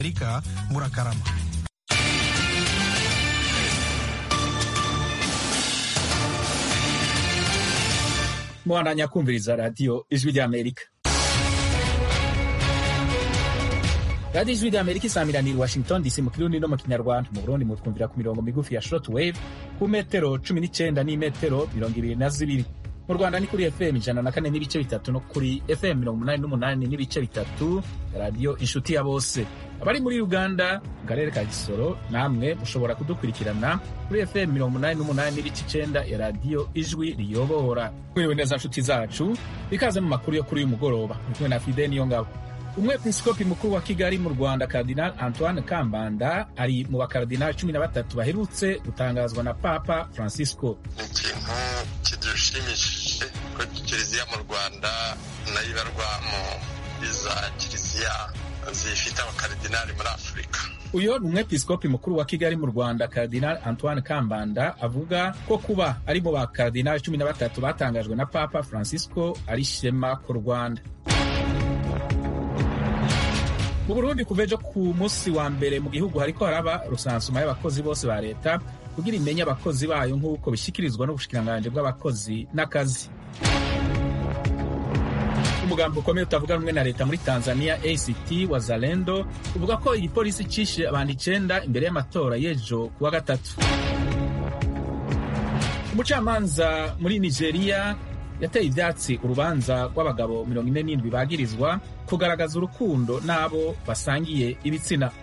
Amerika murakarama mubandanya kumviriza radiyo ijwi ry'amerika radiyo ijwi ry'amerika isamiranira washington dc mu kirundi no mu kinyarwanda mu burundi mutwumvira ku mirongo migufi ya short wave ku metero cumi n'icenda n'imetero mirongo ibiri na zibiri mu rwanda ni kuri fm ijana na kane n'ibice bitatu no kuri fm mirongo umunani n'umunani n'ibice bitatu radiyo inshuti ya bose abari muri uganda mu karere ka gisoro namwe mushobora kudukurikirana kuri fm mirongo umunani n'umunani n'ibice icenda ya radiyo ijwi riyobora mwiriwe neza nshuti zacu ikaze mu makuru yo kuri uyu mugoroba muri kumwe na fide niyo ngabo umwepiskopi mukuru wa kigali mu rwanda kardinal antoine kambanda ari mu bakaradinali cumi na batatu baherutse gutangazwa na papa francisco ni ikintu kidushimishije ko kiliziya mu rwanda nayo ibarwa muri za kiliziya zifite abakaridinali muri afurika uyo ni umwepiskopi mukuru wa kigali mu rwanda kardinal antoine kambanda avuga ko kuba ari mu bakaradinali cumi na batatu batangajwe na papa francisco ari ishema ku rwanda mu burundi kuva ejo ku munsi wa mbere mu gihugu hariko haraba rusansuma y'abakozi bose ba leta kugira imenye abakozi bayo nk'uko bishyikirizwa n'ubushikiranganji bw'abakozi n'akazi umugambi ukomeye utavuga rumwe na leta muri tanzania act wazalendo uvuga ko igipolisi cishe abantu icenda imbere y'amatora y'ejo kuwa gatatu umucamanza muri nigeria yateye ivyatsi urubanza rw'abagabo mirongo ine n'indwi bagirizwa kugaragaza urukundo n'abo basangiye ibitsina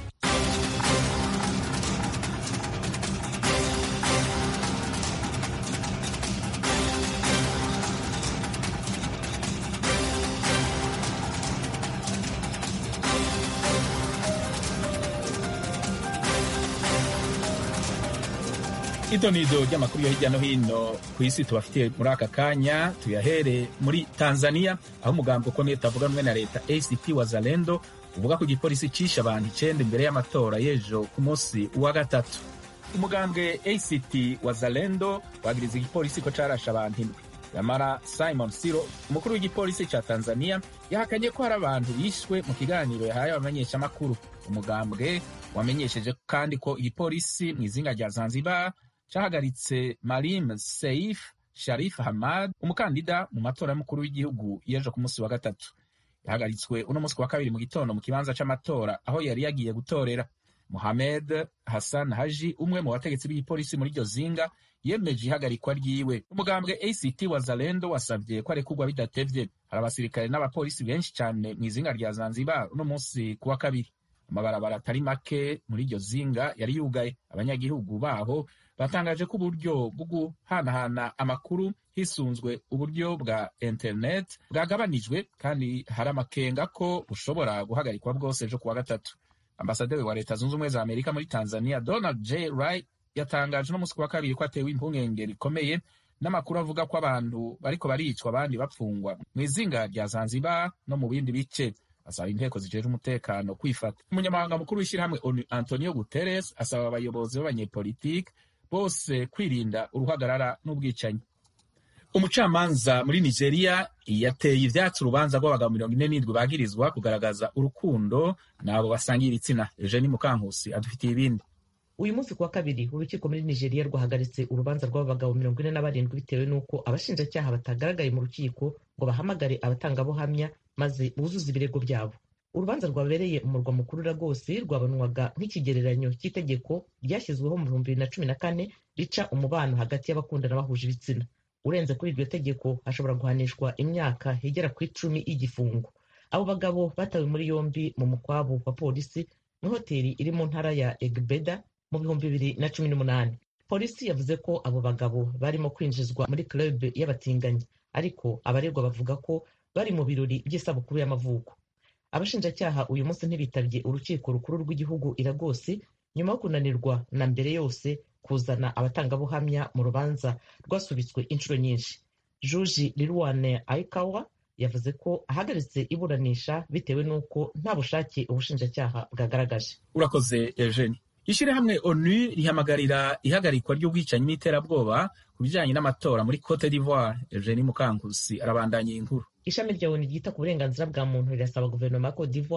idonido ry'amakuru yo hirya no hino ku isi tubafitiye muri aka kanya tuyahere muri tanzania aho umugambi ukomeye utavuga rumwe na leta act wazalendo uvuga ko igipolisi cishe abantu icenda imbere y'amatora y'ejo ku munsi wa gatatu umugambwe act wazalendo wagiriza igipolisi ko carashe abantu indwi yamara simon siro umukuru w'igipolisi ca tanzania yahakanye ko hari abantu bishwe mu kiganiro yahaye abamenyeshamakuru umugambwe wamenyesheje kandi ko igipolisi mw'izinga rya zanzibar cahagaritse Marim Seif Sharif Hamad umukandida mu matora y'umukuru w'igihugu y'ejo ku munsi wa gatatu yahagaritswe uno munsi wa kabiri mu gitondo mu kibanza c'amatora aho yari yagiye gutorera Mohamed Hassan Haji umwe mu bategetsi b'igipolisi muri iryo zinga yemeje ihagarikwa ryiwe umugambwe ACT Wazalendo wasavye ko arekurwa bidatevye hari abasirikare n'abapolisi benshi cane mw'izinga rya Zanzibar uno munsi kuwa kabiri amabarabara atari make muri iryo zinga yari yugaye abanyagihugu baho batangaje ko uburyo bwo guhanahana amakuru hisunzwe uburyo bwa internet bwagabanijwe kandi hari amakenga ko bushobora guhagarikwa bwose ejo kuwa gatatu ambasaderi wa leta zunze ubumwe za amerika muri tanzania donald j wright yatangaje no munsi kuwa kabiri ko atewe impungenge rikomeye n'amakuru avuga ko abantu bariko baricwa abandi bapfungwa mu izinga rya zanzibar no mu bindi bice asaba inteko zijejwe umutekano kwifata umunyamabanga mukuru w'ishyirahamwe onu antonio guterres asaba abayobozi b'abanyepolitike bose kwirinda uruhagarara n'ubwicanyi umucamanza muri nigeria yateye ivyatsi urubanza rw'abagabo mirongo ine n'indwi bagirizwa kugaragaza urukundo n'abo basangiye ibitsina eugeni mukankusi adufitiye ibindi uyu munsi kuwa kabiri urukiko muri nigeria rwahagaritse urubanza rw'abagabo mirongo ine na barindwi bitewe n'uko abashinjacyaha batagaragaye mu rukiko ngo bahamagare abatangabuhamya maze buzuze ibirego byabo urubanza rwabereye umurwa mukuru rwose rwabonwaga nk'ikigereranyo cy'itegeko ryashyizweho mu bihumbi bibiri na cumi na kane rica umubano hagati y'abakundana bahuje ibitsina urenze kuri iryo tegeko hashobora guhanishwa imyaka igera ku icumi y'igifungo abo bagabo batawe muri yombi mu mukwabu wa polisi muri hoteli iri mu ntara ya egbeda mu bihumbi bibiri na cumi n'umunani polisi yavuze ko abo bagabo barimo kwinjizwa muri club y'abatinganyi ariko abaregwa bavuga ko bari mu birori by'isabukuru y'amavuko abashinjacyaha uyu munsi ntibitabye urukiko rukuru rw'igihugu iragosi nyuma yo kunanirwa na mbere yose kuzana abatangabuhamya mu rubanza rwasubitswe inshuro nyinshi juji lirwane aikawa yavuze ko ahagaritse iburanisha bitewe n'uko nta bushake ubushinjacyaha bwagaragaje urakoze eugeni ishyirahamwe onu rihamagarira ihagarikwa ry'ubwicanyi n'iterabwoba ku bijyanye n'amatora muri cote d'ivoire eugeni mukankusi arabandanya iyi nkuru ishami rya onu ryita ku burenganzira bwa muntu rirasaba guverinoma ya cote d'ivoire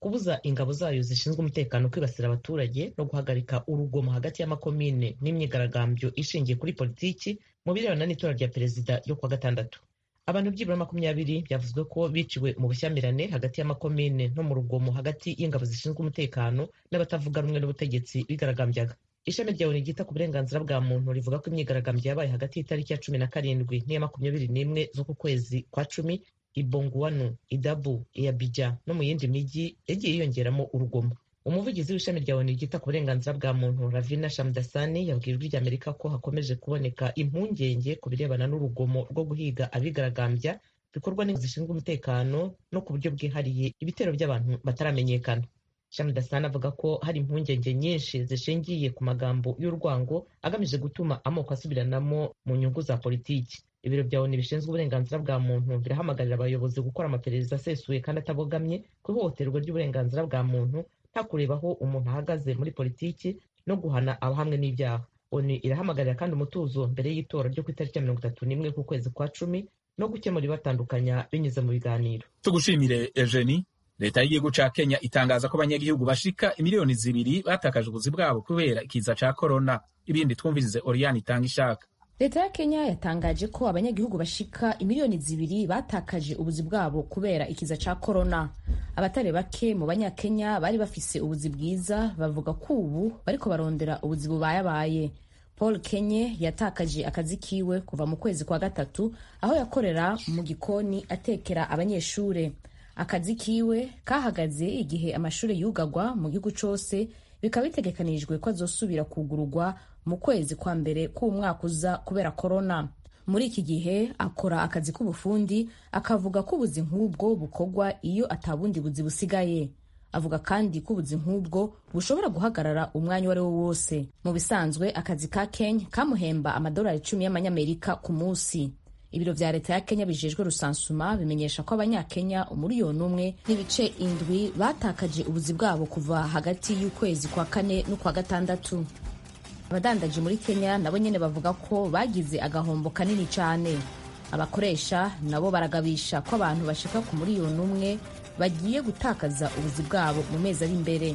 kubuza ingabo zayo zishinzwe umutekano kwibasira abaturage no guhagarika urugomo hagati y'amakomine n'imyigaragambyo ishingiye kuri politiki mu birebana n'itora rya perezida ryo kuwa gatandatu abantu byibura makumyabiri byavuzwe ko biciwe mu bushyamirane hagati y'amakomine no mu rugomo hagati y'ingabo zishinzwe umutekano n'abatavuga rumwe n'ubutegetsi bigaragambyaga ishami rya oni ryita ku burenganzira bwa muntu rivuga ko imyigaragambyo yabaye hagati y'itariki ya cumi na karindwi n'iya makumyabiri n'imwe z'uku kwezi kwa cumi ibonguwanu idabu iyabija no mu yindi mijyi yagiye yiyongeramo urugomo umuvugizi w'ishami rya oni ryita ku burenganzira bwa muntu ravina shamdasani yabwiye ijwi ry'amerika ko hakomeje kuboneka impungenge ku birebana n'urugomo rwo guhiga abigaragambya bikorwa n'inzego zishinzwe umutekano no ku buryo bwihariye ibitero by'abantu bataramenyekana shamdasani avuga ko hari impungenge nyinshi zishingiye ku magambo y'urwango agamije gutuma amoko asubiranamo mu nyungu za politiki ibiro bya oni bishinzwe uburenganzira bwa muntu birahamagarira abayobozi gukora amaperereza asesuye kandi atabogamye ku ihohoterwa ry'uburenganzira bwa muntu nta kureba aho umuntu ahagaze muri politiki no guhana abahamwe n'ibyaha oni irahamagarira kandi umutuzo mbere y'itora ryo ku itariki ya mirongo itatu n'imwe k'ukwezi kwa cumi no gukemura ibatandukanya binyuze mu biganiro tugushimire eugenie leta y'igihugu ca kenya itangaza ko abanyagihugu bashika imiliyoni zibiri batakaje ubuzi bwabo kubera ikiza ca korona ibindi twumvirize oriyani itanga ishaka leta ya kenya yatangaje ko abanyagihugu bashika imiliyoni zibiri batakaje ubuzi bwabo kubera ikiza ca korona abatari bake mu banyakenya bari bafise ubuzi bwiza bavuga ko ubu bariko barondera ubuzi bubayabaye paul kenye yatakaje akazi kiwe kuva mu kwezi kwa gatatu aho yakorera mu gikoni atekera abanyeshure akazi kiwe kahagaze igihe amashuri yugagwa mu gihugu cose bikaba bitegekanijwe ko azosubira kugurugwa mu kwezi kwa mbere k'umwaka uza kubera korona muri iki gihe akora akazi k'ubufundi akavuga ko ubuzi nk'ubwo bukorwa iyo atabundi buzi busigaye avuga kandi ko ubuzi nk'ubwo bushobora guhagarara umwanya uwo ari wo wose mu bisanzwe akazi ka kenya kamuhemba amadolari icumi y'amanyamerika ku munsi ibiro vya leta ya kenya bijejwe rusansuma bimenyesha ko abanyakenya umuriyoni umwe n'ibice indwi batakaje ubuzi bwabo kuva hagati y'ukwezi kwa kane n'ukwa gatandatu abadandaji muri kenya nabo nyene bavuga ko bagize agahombo kanini cyane abakoresha nabo baragabisha ko abantu bashika ku muriyoni umwe bagiye gutakaza ubuzi bwabo mu mezi ari imbere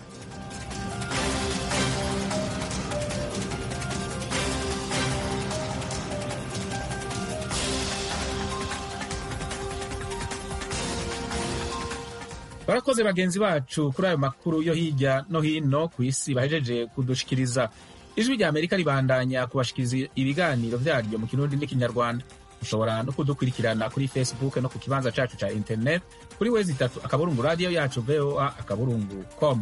barakoze bagenzi bacu kuri ayo makuru yo hirya no hino ku isi bahejeje kudushikiriza ijwi rya amerika ribandanya kubashikiriza ibiganiro vyaryo mu kirundi n'ikinyarwanda ushobora no kudukurikirana kuri facebook no ku kibanza cacu ca internet kuri wezi itatu akaburungu radiyo yacu voa akaburungu com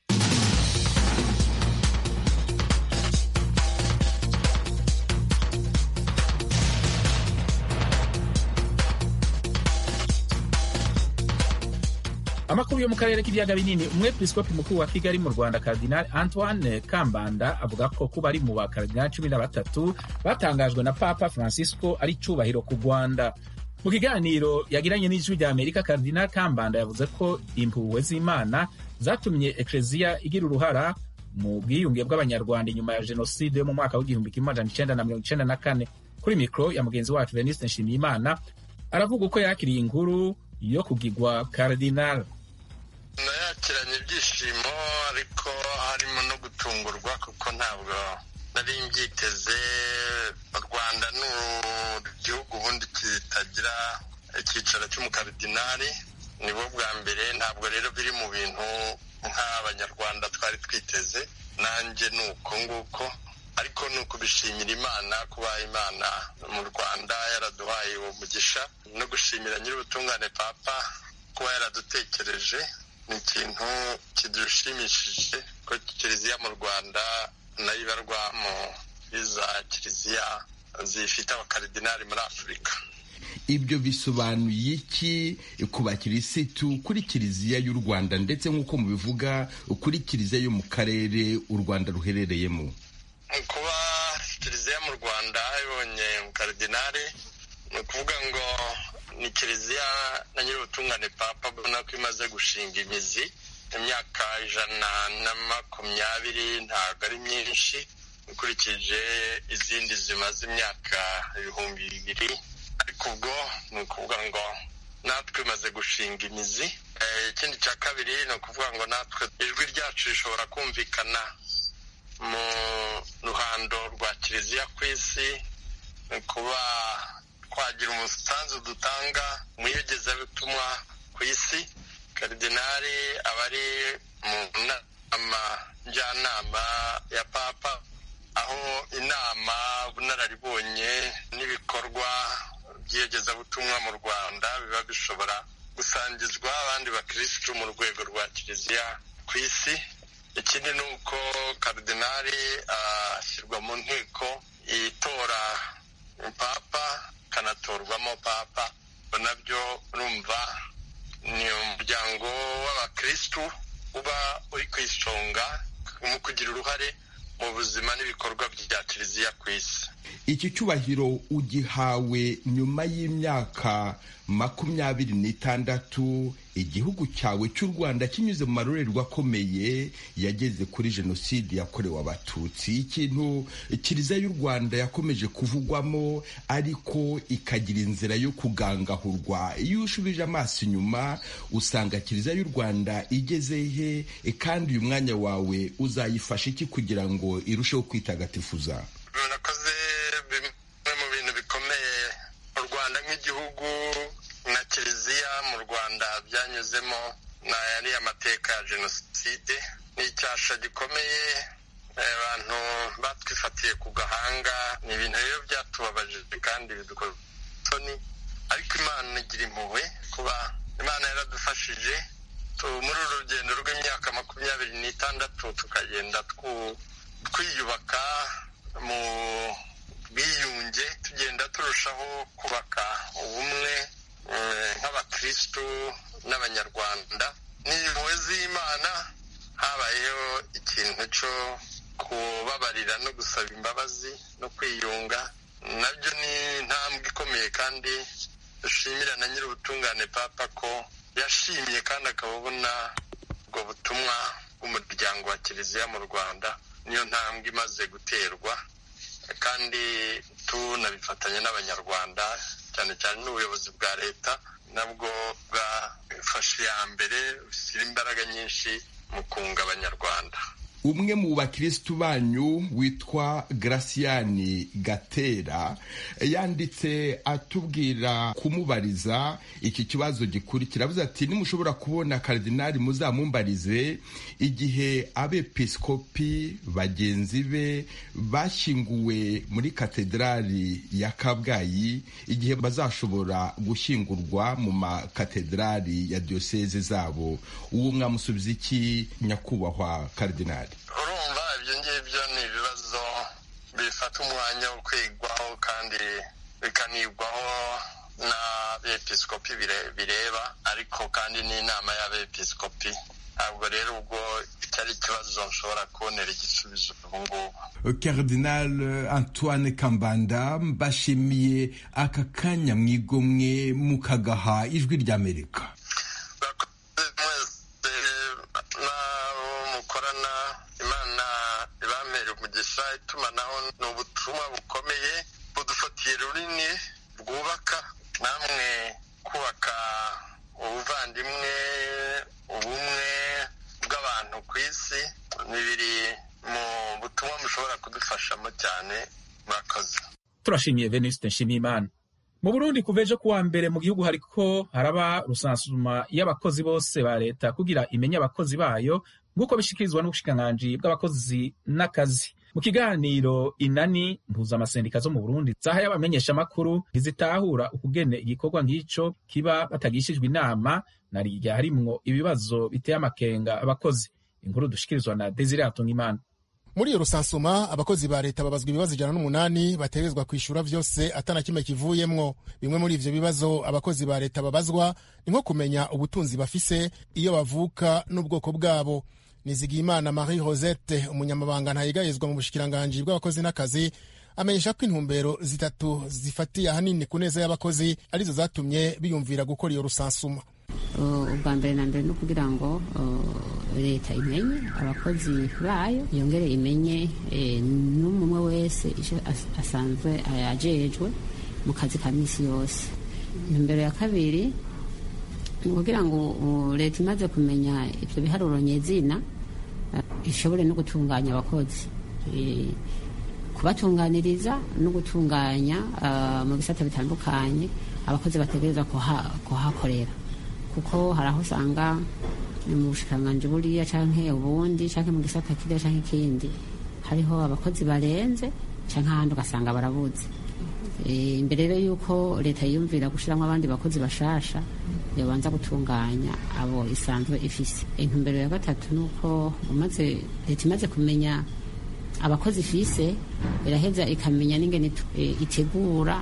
amakuru yo mu karere k'ibiyaga binini umwepiskopi mukuru wa kigali mu rwanda kardinal antoine kambanda avuga ko kuba ari mu bakaridinali cumi na batatu batangajwe na papa francisco ari icubahiro ku rwanda mu kiganiro yagiranye n'ijwi rya amerika kardinal kambanda yavuze ko impuhwe z'imana zatumye ekleziya igira uruhara mu bwiyunge bw'abanyarwanda inyuma ya jenoside yo mu mwaka w'igihumbi kimwe amajana icenda na mirongo icenda na kane kuri mikoro ya mugenzi wacu veniste nshimiyimana aravuga uko yakiriye inkuru yo kugigwa kardinal nayakiranye ibyishimo ariko harimo no gutungurwa kuko ntabwo nari mbyiteze u rwanda ni igihugu ubundi kitagira icyicaro cy'umukaridinari nibo bwa mbere ntabwo rero biri mu bintu nk'abanyarwanda twari twiteze nanjye ni uko nguko ariko ni ukubishimira imana kuba imana mu rwanda yaraduhaye uwo mugisha no gushimira nyir'ubutungane papa kuba yaradutekereje ni ikintu kidushimishije ko kiliziya mu rwanda nayo ibarwa mu iza kiliziya zifite abakaridinari muri afurika ibyo bisobanuye iki ku bakirisitu kuri kiliziya y'u rwanda ndetse nk'uko mubivuga kuri kiliziya yo mu karere u rwanda ruherereyemo kuba kiliziya mu rwanda ibonye umukaridinari ni ukuvuga ngo ni kiliziya na nyir'ubutungane papa abona ko imaze gushinga imizi imyaka ijana na makumyabiri ntabwo ari myinshi ukurikije izindi zimaze imyaka ibihumbi bibiri ariko ubwo ni ukuvuga ngo natwe imaze gushinga imizi ikindi cya kabiri ni ukuvuga ngo natwe ijwi ryacu rishobora kumvikana mu ruhando rwa kiliziya ku isi kuba twagira umusanzu dutanga mu iyogezabutumwa ku isi karidinari aba ari mu nama njyanama ya papa aho inama bunararibonye n'ibikorwa by'iyogezabutumwa mu rwanda biba bishobora gusangizwa abandi bakirisitu mu rwego rwa kiliziya ku isi ikindi ni uko karidinari ashyirwa mu nteko itora papa akanatorwamo papa nabyo urumva ni umuryango w'abakirisitu uba uri ku isonga mu kugira uruhare mu buzima n'ibikorwa bya kiliziya ku isi iki cyubahiro ugihawe nyuma y'imyaka makumyabiri n'itandatu igihugu cyawe cy'u rwanda kinyuze mu marorerwa akomeye yageze kuri jenoside yakorewe abatutsi ikintu kiliziya y'u rwanda yakomeje kuvugwamo ariko ikagira inzira yo kugangahurwa iyo ushubije amaso inyuma usanga kiliziya y'u rwanda igeze he kandi uyu mwanya wawe uzayifasha iki kugira ngo irusheho kwitagatifuza murakoze bimwe mu bintu bikomeye u rwanda nk'igihugu na kiliziya mu rwanda byanyuzemo ni ariya mateka ya jenoside ni icyasha gikomeye abantu batwifatiye ku gahanga ni ibintu rero byatubabaje kandi bidukora isoni ariko imana igira impuhwe kuba imana yaradufashije muri uru rugendo rw'imyaka makumyabiri n'itandatu tukagenda twiyubaka mu bwiyunge tugenda turushaho kubaka ubumwe nk'abakirisitu n'abanyarwanda n'impuhwe z'imana habayeho ikintu cyo kubabarira no gusaba imbabazi no kwiyunga nabyo ni intambwe ikomeye kandi dushimira na nyir'ubutungane papa ko yashimye kandi akaba abona ubwo butumwa bw'umuryango wa kiliziya mu rwanda niyo ntambwe imaze guterwa kandi tunabifatanya n'abanyarwanda cyane cyane n'ubuyobozi bwa leta nabwo bwafashe iya mbere bushyira imbaraga nyinshi mu kunga abanyarwanda umwe mu bakirisitu banyu witwa Graciani gatera yanditse atubwira kumubariza iki kibazo gikurikira avuze ati nimushobora kubona karidinari muzamumbarize igihe abepiskopi bagenzi be bashyinguwe muri katedrali ya kabgayi igihe bazashobora gushyingurwa mu makatedrali ya diyoseze zabo uwo mwamusubiza iki nyakubahwa karidinari urumva ibyo ngibyo ni ibibazo bifata umwanya wo kwigwaho kandi bikanigwaho n'abepiskopi bireba ariko kandi n'inama y'abepiskopi ntabwo rero ubwo cyari ikibazo nshobora kubonera igisubizo ubu ngubu Cardinal Antoine Kambanda mbashimiye aka kanya mwigomwe mukagaha ijwi ry'Amerika umugisha itumanaho ni ubutumwa bukomeye budufatiye runini bwubaka namwe kubaka ubuvandimwe ubumwe bw'abantu ku isi ni biri mu butumwa mushobora kudufashamo cyane murakoze turashimiye venuste nshimiyimana mu burundi kuva ejo kuwa mbere mu gihugu hariko haraba rusansuma y'abakozi bose ba leta kugira imenye abakozi bayo nk'uko bishikirizwa n'ubushikiranganji bw'abakozi n'akazi mu kiganiro inani mpuzamasendika zo mu burundi zahaye abamenyeshamakuru ntizitahura ukugene igikorwa nk'ico kiba batagishijwe inama na rirya harimwo ibibazo biteye amakenga abakozi inkuru dushikirizwa na desire hatungimana muri iyo rusansuma abakozi ba leta babazwa ibibazo ijana n'umunani bategerezwa kwishyura vyose atana kimwe kivuyemwo bimwe muri ivyo bibazo abakozi ba leta babazwa ni nko kumenya ubutunzi bafise iyo bavuka n'ubwoko bwabo nizigiyimana marie rosette umunyamabanga ntayegayezwa mu bushikiranganji bw'abakozi n'akazi amenyesha ko intumbero zitatu zifatiye ahanini ku neza y'abakozi arizo zatumye biyumvira gukora iyo rusansuma ubwa mbere na mbere no kugira ngo leta imenye abakozi bayo yongere imenye n'umwe wese icyo asanzwe ajejwe mu kazi ka minsi yose intumbero ya kabiri kugira ngo leta imaze kumenya ibyo biharuro nyezina ishobore no gutunganya abakozi kubatunganiriza no gutunganya mu bisata bitandukanye abakozi bategereza kuhakorera kuko hari aho usanga mu bushikiranganji buriya canke ubundi canke mu gisata kiriya canke ikindi hariho abakozi barenze canke ahandi ugasanga barabuze imbere rero yuko leta yiyumvira gushyiramo abandi bakozi bashasha yabanza gutunganya abo isanzwe ifise intumbero ya gatatu ni uko umaze leta imaze kumenya abakozi ifise iraheza ikamenya n'ingene itegura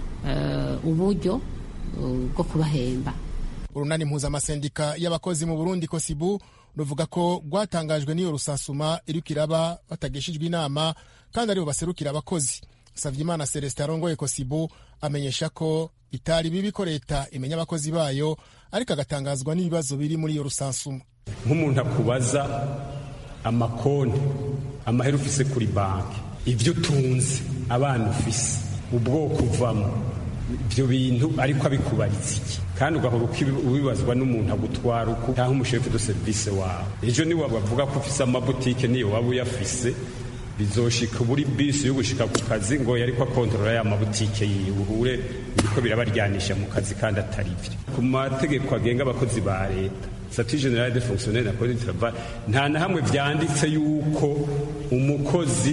uburyo bwo kubahemba urunani mpuzamasendika y'abakozi mu burundi kosibu ruvuga ko rwatangajwe n'iyo rusansuma iriko iraba batagishijwe inama kandi aribo baserukira abakozi savyimana celestin arongoye kosibu amenyesha ko bitari bibi ko leta imenya abakozi bayo ariko agatangazwa n'ibibazo biri muri iyo rusansuma nk'umuntu akubaza amakonti amahera ufise kuri banki ibyo utunze abana ufise ubwoko uvamo ibyo bintu ariko abikubaritse iki kandi ugahora ubibazwa n'umuntu agutwara uko cyangwa umushefu de serivisi wawe ejo niwe bavuga ko ufise amabutike niyo waba uyafise bizoshika buri bisi yo gushika ku kazi ngo yariko akontorora ya mabutike yiwe uhure biriko birabaryanisha mu kazi kandi atari byo ku mategeko agenga abakozi ba leta statut general de fonctionnaire na code du travail nta na hamwe vyanditse yuko umukozi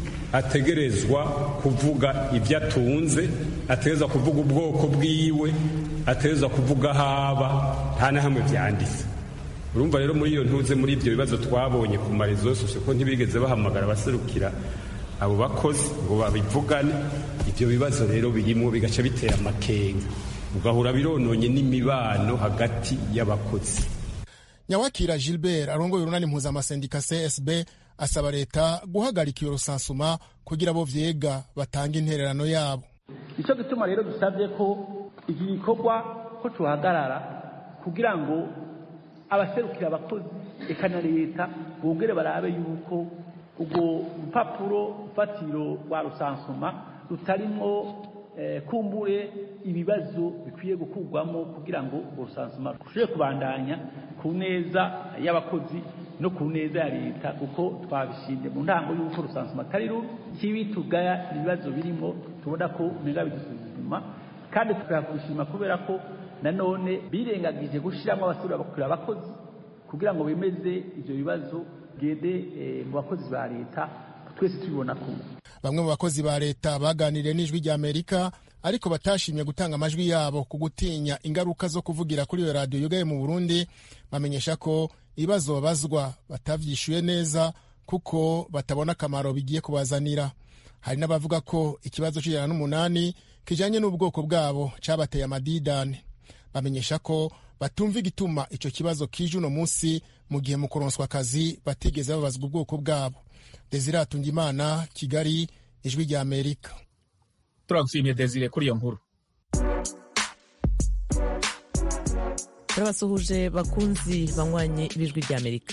ategerezwa kuvuga ibyo atunze ategerezwa kuvuga ubwoko bwiwe ategerezwa kuvuga haba nta na hamwe vyanditse urumva rero muri iyo ntuze muri ibyo bibazo twabonye ku marezo yose ko ntibigeze bahamagara abaserukira abo bakozi ngo babivugane ibyo bibazo rero birimo bigaca bitera amakenga ugahura birononye n'imibano hagati y'abakozi nyawakira gilbert arongoye urunani mpuzamasendika csb asaba leta guhagarika iyo rusansuma kugira abo vyega batange intererano yabo nicyo gituma rero dusabye ko iki gikorwa ko tuhagarara kugira ngo abaserukira abakozi eka na leta bongere barabe yuko ubwo rupapuro rufatiro rwa rusansuma rutarimwo kumbure ibibazo bikwiye gukurwamo kugira ngo urwo rusansuma rushobore kubandanya ku neza y'abakozi no ku neza ya leta kuko twabishimye mu ntango y'uko rusansuma atari rubi kibi tugaya ibibazo birimo tubona ko umenga bidusuzuma kandi tukakushima kubera ko nanone birengagije gushyiramo abasura bakurira abakozi kugira ngo bemeze ibyo bibazo gende mu bakozi ba leta twese tubibona kumwe bamwe mu bakozi ba leta baganiriye n'ijwi rya amerika ariko batashimye gutanga amajwi yabo ku gutinya ingaruka zo kuvugira kuri iyo radiyo yugaye mu burundi bamenyesha ko ibibazo babazwa batavyishuye neza kuko batabona akamaro bigiye kubazanira hari n'abavuga ko ikibazo c'ijana n'umunani kijanye n'ubwoko bwabo cabateye amadidane bamenyesha ko batumva igituma ico kibazo kije uno munsi mu gihe mu kuronswa akazi batigeze babazwa ubwoko bwabo desire atungimana kigali ijwi rya amerika turagushimiye desire kuri iyo nkuru turabasuhuje bakunzi banywanye b'ijwi rya amerika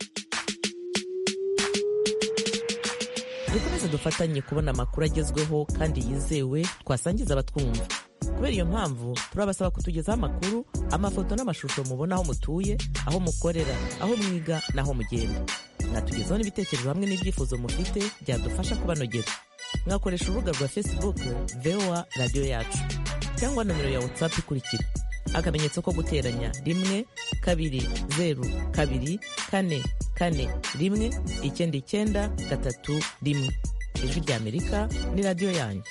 dukomeze dufatanye kubona amakuru agezweho kandi yizewe twasangiza abatwumva kubera iyo mpamvu turabasaba kutugezaho amakuru amafoto n'amashusho mubona aho mutuye aho mukorera aho mwiga n'aho mugenda mwatugezaho n'ibitekerezo hamwe n'ibyifuzo mufite byadufasha kubanogera mwakoresha urubuga rwa facebook voa radiyo yacu cyangwa nomero ya whatsapp ikurikira akamenyetso ko guteranya rimwe kabiri zeru kabiri kane kane rimwe icyenda icyenda gatatu rimwe ijwi rya amerika ni radiyo yanyu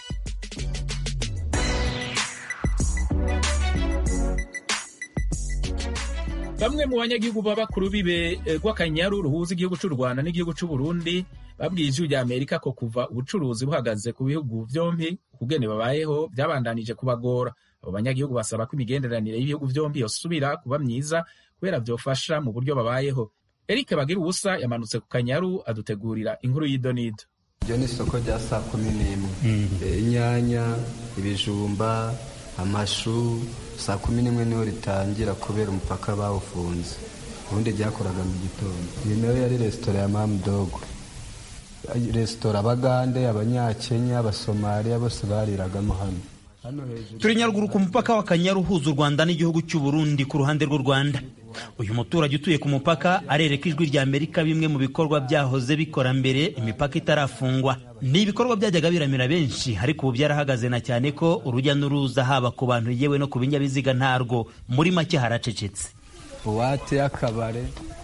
bamwe mu banyagihugu baba ku rubibe rw'akanyaru ruhuza igihugu cy'u rwanda n'igihugu cy'u burundi babwiye ijwi rya amerika ko kuva ubucuruzi buhagaze ku bihugu byombi ukugene babayeho byabandanije kubagora abo banyagihugu basaba ko imigenderanire y'ibihugu byombi yosubira kuba myiza kubera byofasha mu buryo babayeho eric bagira ubusa yamanutse ku kanyaru adutegurira inkuru y'idonido iryo ni isoko rya saa kumi n'imwe inyanya ibijumba amashu saa kumi n'imwe niho ritangira kubera umupaka bawufunze ubundi ryakoraga mu gitondo iyi nayo yari resitora ya mamudogo resitora abagande abanyakenya abasomaliya bose bariragamo hano turi nyaruguru ku mupaka w'akanyaru uhuza u rwanda n'igihugu cy'u burundi ku ruhande rw'u rwanda uyu muturage utuye ku mupaka arereka ijwi rya amerika bimwe mu bikorwa byahoze bikora mbere imipaka itarafungwa ni ibikorwa byajyaga biramira benshi ariko ubu byarahagaze na cyane ko urujya n'uruza haba ku bantu yewe no ku binyabiziga ntarwo muri make haracecetse buwate y'akabare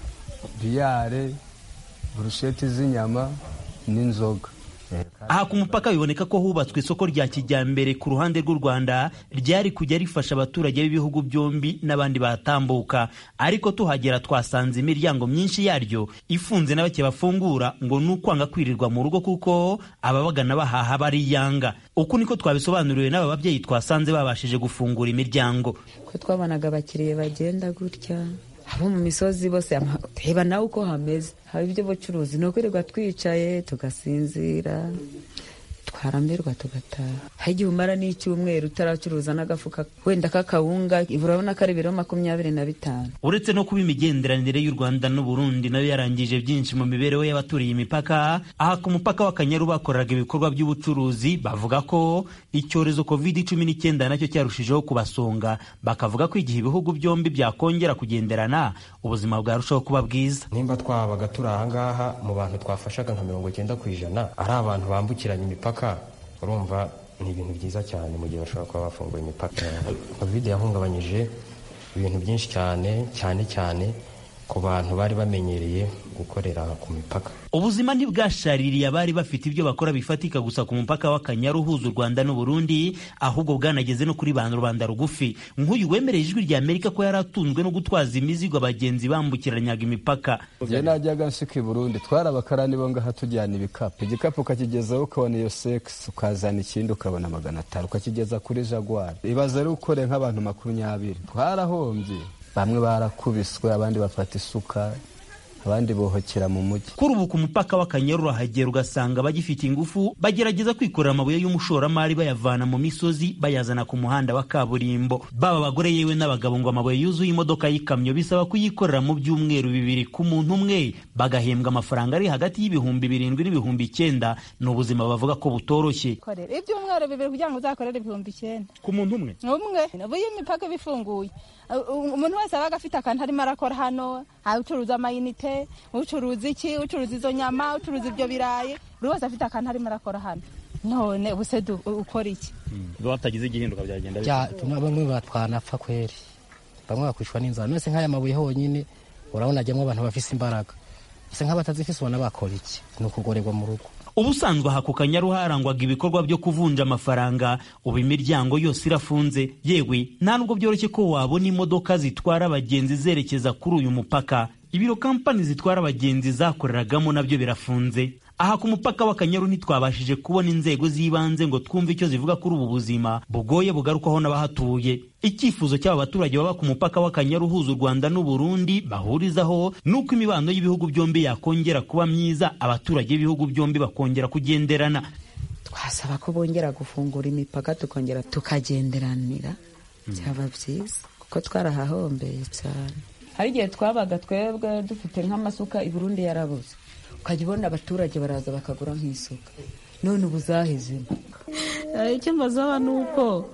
biyare burusheti z'inyama n'inzoga aha ku mupaka biboneka ko hubatswe isoko rya kijyambere ku ruhande rw'u rwanda ryari kujya rifasha abaturage b'ibihugu byombi n'abandi bahatambuka ariko tuhagera twasanze imiryango myinshi yaryo ifunze na bake bafungura ngo ni ukwanga kwirirwa mu rugo kuko ababagana bahaha bariyanga uku niko twabisobanuriwe n'aba babyeyi twasanze babashije gufungura imiryango ko twabonaga abakiriya bagenda gutya abo mu misozi bose reba nawe uko hameze haba iby'ubucuruzi ni ukwirirwa twicaye tugasinzira twarambirwa tugataha hari igihe umara n'icyumweru utaracuruza n'agafuka wenda k'akawunga urabona ko ari ibiro makumyabiri na bitanu uretse no kuba imigenderanire y'u rwanda n'uburundi nayo yarangije byinshi mu mibereho y'abaturiye imipaka aha ku mupaka w'akanyaru bakoreraga ibikorwa by'ubucuruzi bavuga ko icyorezo covid cumi n'icyenda nacyo cyarushijeho kubasonga bakavuga ko igihe ibihugu byombi byakongera kugenderana ubuzima bwarushaho kuba bwiza nimba twabaga turi ahangaha mu bantu twafashaga nka mirongo icyenda ku ijana ari abantu bambukiranya imipaka urumva ni ibintu byiza cyane mu gihe bashobora kuba bafunguye imipaka covid yahungabanyije ibintu byinshi cyane cyane cyane ku bantu bari bamenyereye gukorera ku mipaka ubuzima ntibwashaririye abari bafite ibyo bakora bifatika gusa ku mupaka w'akanyaru uhuza u rwanda n'uburundi ahubwo bwanageze no kuri ba rubanda rugufi nk'uyu wemereye ijwi rya amerika ko yari atunzwe no gutwaza imizigo abagenzi bambukiranyaga imipaka njye najyaga nsika i burundi twari abakarani bo ngaha tujyana ibikapu igikapu ukakigezaho ukabona iyo sekisi ukazana ikindi ukabona magana atanu ukakigeza kuri jagwari ibaze ari ukore nk'abantu makumyabiri twarahombye bamwe barakubiswe abandi bafata isuka abandi bohokera mu mujyi kuri ubu ku mupaka w'akanyaru urahagera ugasanga bagifite ingufu bagerageza kwikorera amabuye y'umushoramari bayavana mu misozi bayazana ku muhanda wa kaburimbo baba abagore yewe n'abagabo ngo amabuye yuzuye imodoka y'ikamyo bisaba kuyikorera mu byumweru bibiri ku muntu umwe bagahembwa amafaranga ari hagati y'ibihumbi birindwi n'ibihumbi icyenda ni ubuzima bavuga ko butoroshye ibyumweru bibiri kugira ngo uzakorere ibihumbi icyenda ku muntu umwe umwe ubu iyo imipaka iba ifunguye umuntu wese abaga afite akantu arimo arakora hano ucuruza amayinite ucuruza iki ucuruza izo nyama ucuruza ibyo birayi buri wese afite akantu arimo arakora hano none ubuse ukora iki batagize igihinduka byagenda bamwe batwanapfa kweri bamwe bakwishwa n'inzara nose nk'aya mabuye honyine urabona ajyamo abantu bafise imbaraga ese nk'abatazifise ubona bakora iki ni ukugorerwa mu rugo ubusanzwe aha ku kanyaru harangwaga ibikorwa byo kuvunja amafaranga ubu imiryango yose irafunze yewe nta nubwo byoroshye ko wabona imodoka zitwara abagenzi zerekeza kuri uyu mupaka ibiro kampani zitwara abagenzi zakoreragamo nabyo birafunze aha ku mupaka w'akanyaru ntitwabashije kubona inzego z'ibanze ngo twumve icyo zivuga kuri ubu buzima bugoye bugarukwaho n'abahatuye icyifuzo cy'aba baturage baba ku mupaka w'akanyaru uhuza u rwanda n'uburundi bahurizaho ni uko imibano y'ibihugu byombi yakongera kuba myiza abaturage b'ibihugu byombi bakongera kugenderana twasaba ko bongera gufungura imipaka tukongera tukagenderanira byaba byiza kuko twarahahombeye cyane hari igihe twabaga twebwe dufite nk'amasuka i burundi yarabuze ukajya ubona abaturage baraza bakagura nk'isuka none ubu zahezemo icyo mbazaba ni uko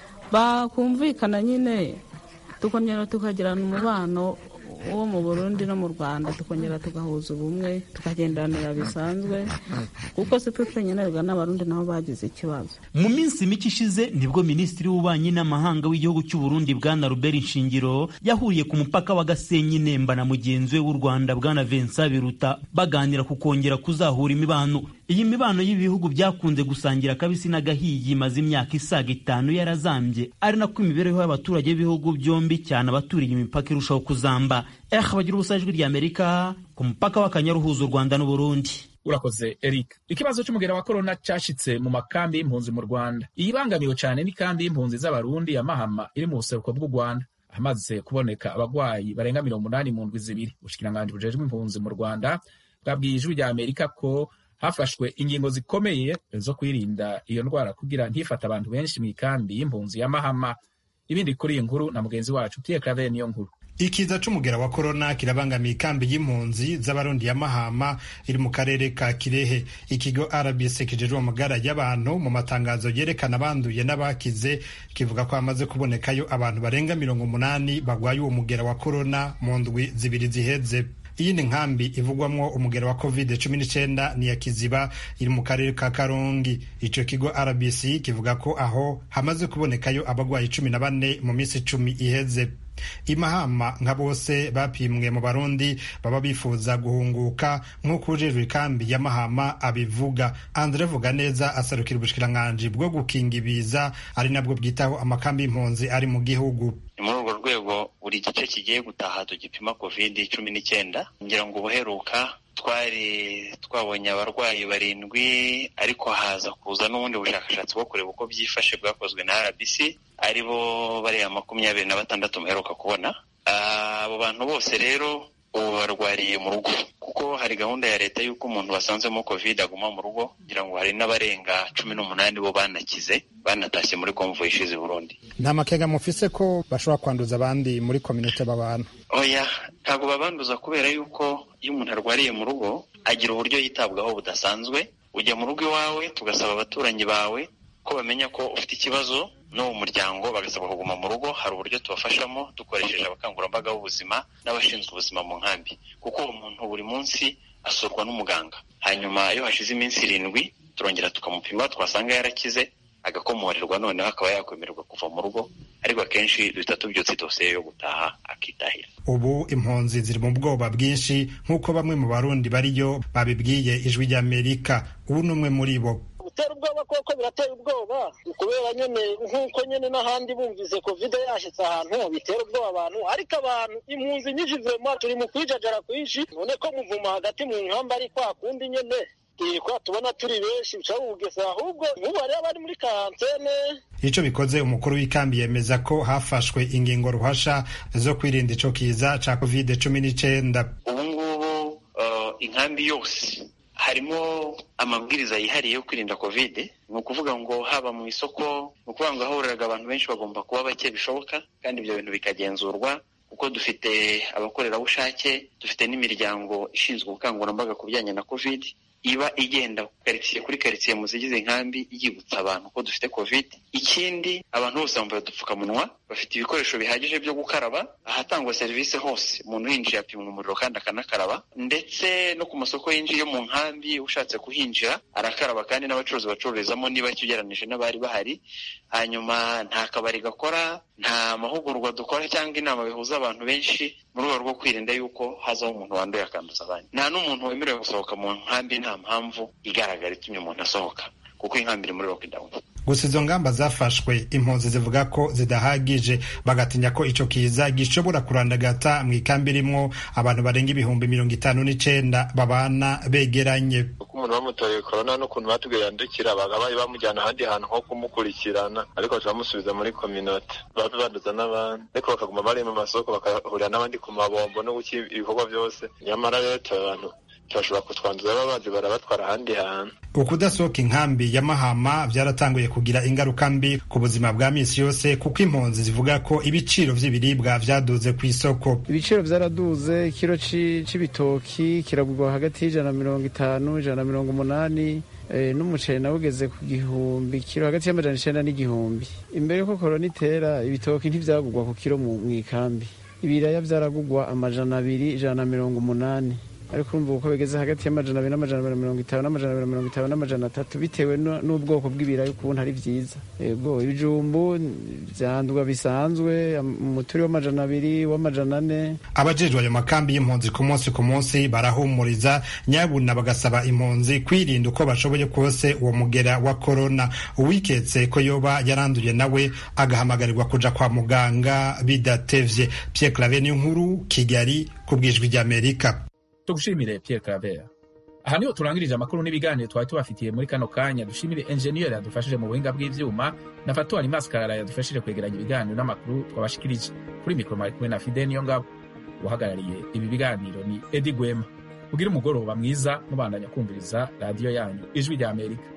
bakumvikana nyine tukongera tukagirana umubano wo mu burundi no mu rwanda tukongera tugahuza ubumwe tukagenderanira bisanzwe kuko si twe twenyine rega n'abarundi nabo bagize ikibazo mu minsi mike ishize nibwo minisitiri w'ububanyi n'amahanga w'igihugu cy'u Burundi bwana Robert Nshingiro yahuriye ku mupaka wa Gasenyi Nemba na mugenzi we w'u Rwanda bwana Vincent Biruta baganira ku kongera kuzahura imibano iyi mibano y'ibihugu byakunze gusangira akabisi n'agahiye imaze imyaka isaga itanu yarazambye ari nako imibereho y'abaturage b'ibihugu byombi cyane abaturiye imipaka irushaho kuzamba eh bagira ubusa ijwi ry'Amerika ku mupaka w'akanyaru uhuza u Rwanda n'Uburundi urakoze eric ikibazo cy'umugera wa korona cyashitse mu makambi y'impunzi mu rwanda iyibangamiwe cyane n'ikambi y'impunzi z'abarundi ya mahama iri mu buseruko bw'u rwanda hamaze kuboneka abagwayi barenga mirongo umunani mu ndwi zibiri ubushikiranganji bujejwe impunzi mu rwanda bwabwiye ijwi rya amerika ko hafashwe ingingo zikomeye zo kwirinda iyo ndwara kugira ntifate abantu benshi mu ikambi y'impunzi ya mahama ibindi kuri iyi nkuru na mugenzi wacu pierre claver niyo nkuru ikiza c'umugera wa korona kirabangamiye ikambi y'impunzi z'abarundi ya mahama iri mu karere ka kirehe ikigo rbc kijejwe amagara y'abantu mu matangazo yerekana abanduye n'abakize kivuga ko hamaze kubonekayo abantu barenga mirongo umunani bagwaye uwo mugera wa korona mu ndwi zibiri ziheze iyi ni nkambi ivugwamwo umugero wa covid cumi n'icyenda ni ya kiziba iri mu karere ka karongi icyo kigo rbc kivuga ko aho hamaze kubonekayo abagwayi cumi na bane mu minsi icumi iheze imahama nka bose bapimwe mu barundi baba bifuza guhunguka nk'uko ujejwe ikambi ya mahama abivuga andre vuga neza asarukira ubushikiranganji bwo gukinga ibiza ari nabwo bwitaho amakambi y'impunzi ari mu gihugu ni muri urwo rwego buri gice kigiye gutaha tugipima covid cumi n'icyenda ngira ngo ubuheruka twari twabonye abarwayi barindwi ariko haza kuza n'ubundi bushakashatsi bwo kureba uko byifashe bwakozwe na rbc ari bo bariya makumyabiri na batandatu muheruka kubona abo bantu bose rero ubu barwariye mu rugo kuko hari gahunda ya leta y'uko umuntu wasanzemo covid aguma mu rugo kugira ngo hari n'abarenga cumi n'umunani bo banakize banatashye muri konvoyi ishize burundi nta makenga mufise ko bashobora kwanduza abandi muri kominote babana oya ntabwo babanduza kubera yuko iyo umuntu arwariye mu rugo agira uburyo yitabwaho budasanzwe ujya mu rugo iwawe tugasaba abaturanyi bawe ko bamenya ko ufite ikibazo no mu muryango bagasabwa kuguma mu rugo hari uburyo tubafashamo dukoresheje abakangurambaga b'ubuzima n'abashinzwe ubuzima mu nkambi kuko uwo muntu buri munsi asurwa n'umuganga hanyuma iyo hashize iminsi irindwi turongera tukamupima twasanga yarakize agakomorerwa noneho akaba yakwemererwa kuva mu rugo ariko akenshi duhita tubyutse idosiye yo gutaha akitahira ubu impunzi ziri mu bwoba bwinshi nk'uko bamwe mu barundi bariyo babibwiye ijwi ry'amerika ubu ni umwe muri bo gutera ubwoba koko biratera ubwoba kubera nyine nk'uko nyine n'ahandi bumvise kovide yashyitse ahantu bitera ubwoba abantu ariko abantu impunzi nyinshi vema turi mu kwijajara kwinshi none ko muvuma hagati mu nkamba ari kwa kundi nyine kwa tubona turi benshi bica bugese ahubwo nk'ubu hariho abari muri karantene icyo bikoze umukuru w'ikambi yemeza ko hafashwe ingingo ruhasha zo kwirinda ico kiza ca covid cumi n'icyenda ubu ngubu inkambi yose harimo amabwiriza yihariye yo kwirinda kovide ni ukuvuga ngo haba mu isoko ni ukuvuga ngo ahahuriraga abantu benshi bagomba kuba bake bishoboka kandi ibyo bintu bikagenzurwa kuko dufite abakorerabushake dufite n'imiryango ishinzwe ubukangurambaga ku bijyanye na kovide iba igenda karitsiye kuri karitsiye mu zigize inkambi yibutsa abantu ko dufite covid ikindi abantu bose bambaye udupfukamunwa bafite ibikoresho bihagije byo gukaraba ahatangwa serivisi hose umuntu yinjiye apimwa umuriro kandi akanakaraba ndetse no ku masoko yinjiye mu nkambi ushatse kuhinjira arakaraba kandi n'abacuruzi bacururizamo niba ugereranije n'abari bahari hanyuma nta kabari gakora nta mahugurwa dukora cyangwa inama bihuza abantu benshi mu rwego rwo kwirinda yuko hazaho umuntu wanduye akanduza abandi nta n'umuntu wemerewe gusohoka mu nkambi nta mpamvu igaragara itumye umuntu asohoka kuko inkambi iri muri lockdown gusa izo ngamba zafashwe impunzi zivuga ko zidahagije bagatinya ko ico kiza gishobora kurandagata mu ikambi irimwo abantu barenga ibihumbi mirongo itanu n'icenda babana begeranye uko umuntu bamutoye korona n'ukuntu batubwiye yandukira bagabaye bamujyana ahandi hantu nko kumukurikirana ariko turamusubiza muri kominote babe banduza n'abandi ariko bakaguma bari mu masoko bakahurira n'abandi ku mabombo no guki ibikorwa byose nyamara rero tuba abantu turashobora kutwanduza baba bazi barabatwara ahandi hantu ukudasohoka inkambi ya mahama byaratanguye kugira ingaruka mbi ku buzima bwa misi yose kuko impunzi zivuga ko ibiciro vy'ibiribwa vyaduze ku isoko ibiciro vyaraduze ikiro c'ibitoki kiragurwa hagati y'ijana na mirongo itanu ijana na mirongo umunani n'umuceri nawe ugeze ku gihumbi kiro hagati y'amajana icenda n'igihumbi imbere yuko korona itera ibitoki ntivyagurwa ku kiro mu ikambi ibiraya vyaragurwa amajana abiri ijana na mirongo umunani ariko urumva uko bigeze hagati y'amajana abiri n'amajana abiri mirongo itanu n'amajana abiri mirongo itanu n'amajana atatu bitewe n'ubwoko bw'ibirayi ukuntu ari byiza yego ibijumbu vyandwa bisanzwe umuturi w'amajana abiri w'amajana ane abajejwe ayo makambi y'impunzi ku munsi ku munsi barahumuriza nyabuna bagasaba impunzi kwirinda uko bashoboye kose uwo mugera wa korona uwiketse ko yoba yaranduye nawe agahamagarirwa kuja kwa muganga bidatevye Pierre Claver nkuru Kigali ku bwijwi ry'Amerika tugushimire Pierre Claver aha niho turangirije amakuru n'ibiganiro twari tubafitiye muri kano kanya dushimire enjeniyeri yadufashije mu buhinga bw'ivyuma na fatuwari maskarara yadufashije kwegeranya ibiganiro n'amakuru twabashikirije kuri mikoro mari kumwe na fide niyo ngabo uhagarariye ibi biganiro ni edi gwema kugira umugoroba mwiza mubandanya kumviriza radiyo yanyu ijwi rya amerika